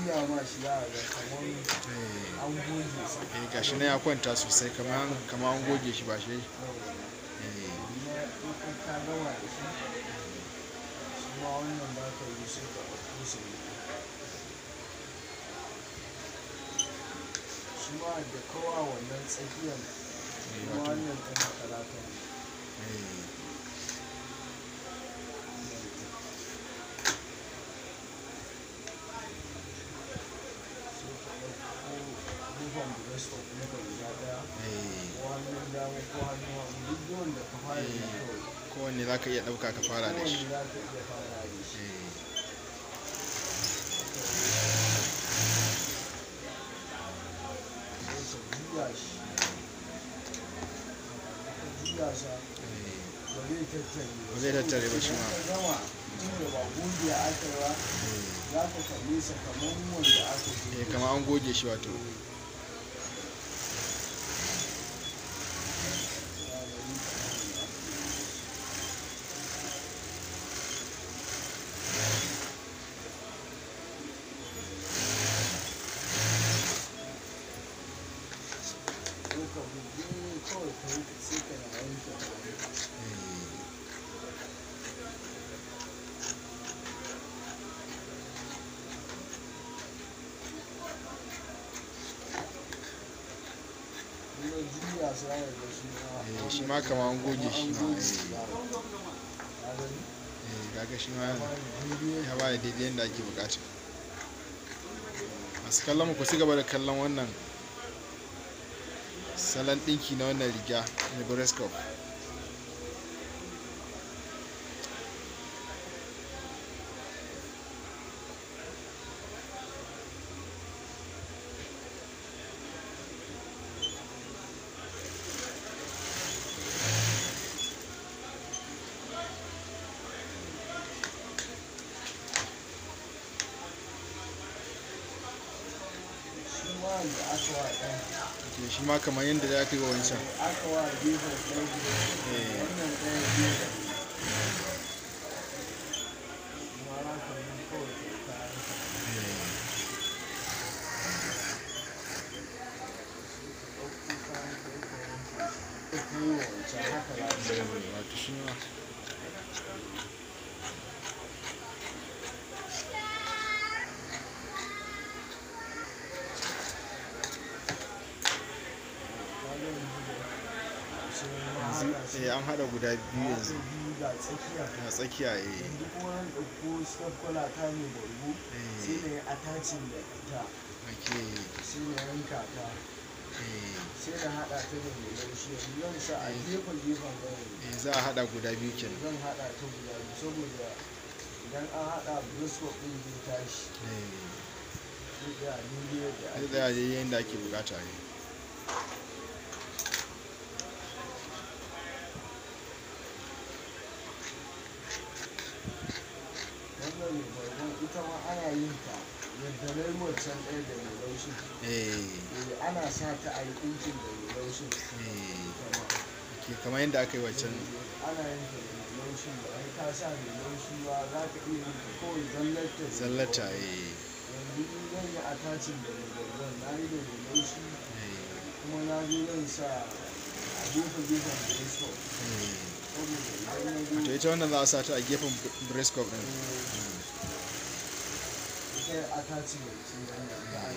juya ma shi za a ga kamar eh an goge sa eh, gashi na ya kwanta sosai kamar kamar an goge shi ba shi eh na in ka gama da shi shi ma wannan za ka yi sai ka ɗauko sa ne shi ma da kawa wannan tsakiyar shi ma wato wannan ɗin makarata ne eh sai ka ɗauko gefen breastlock ɗinka guda ɗaya eh ko hannun dama ko hannun hagu duk da wanda ka fara yi Eh. kawai kowanne za ka iya ɗauka ka fara da shi kowanne za ka iya fara da shi eh sai ka juya shi ka juya sa eh ba zai tattare Ba zai tattare ba shi ma. Idan ka gama tunda ba goge aka ba eh za ka kalle sa kamar wanda aka goge eh kamar an goge shi wato ko ka buge kawai ka yi sai ka na wanke hannu. eh kuma juya sa ya ga shi ma eh shi ma kamar an goge shi ma an eh goge ba. Ka gani? eh kaga shi ma Ba daidai ya ba da daidai yadda ake bukata masu kallon mu ku ci gaba da kallon wannan salon ɗinki na wannan riga na Brescov shi ma da aka wa ɗan ke shi ma kamar yadda za ka yi wa wancan aka wa gefen ɗan eh wannan ɗaya gefen ma za ka yi kawai ka kayan ka eh ɗauko kayan ka yi ka wanke shi ka yi wa wancan haka za ka yi wato shi ma ka ga yanzu da sai ma yanzu haɗa su eh an haɗa guda biyu yanzu biyu ga tsakiya a tsakiya eh yanzu kuma an ɗauko step kwalata mai bargo sai eh na yi attaching da ita ake sai na yanka ta eh sai na haɗa ta da mai laushi yanzu zan sa a gefen gefen gawayi eh za a haɗa guda biyu kenan zan haɗa ta guda biyu saboda idan an haɗa briscoe ɗin zai tashi eh zai tsaya daidai yadda zai ake tsaya daidai yadda ake bukata ne wannan mai bargon ita ma ana yin ta yadda na yi wancan ɗaya da mai laushin eh Eh, ana sa ta a yi ɗinkin da mai laushin eh ita ma ke kamar yadda aka yi waccan ana yin ta da mai laushi ba ai ka sa mai laushi ba za ka iya yin ta kawai zallata ne zallata kawai. eh yanzu in zan yi attaching da mai bargon na yi da mai laushi eh kuma na zo zan sa a gefe gefen briscoe eh saboda idan na zo to ita wannan za a sa ta a gefen Brescov din ita attachment ce wannan da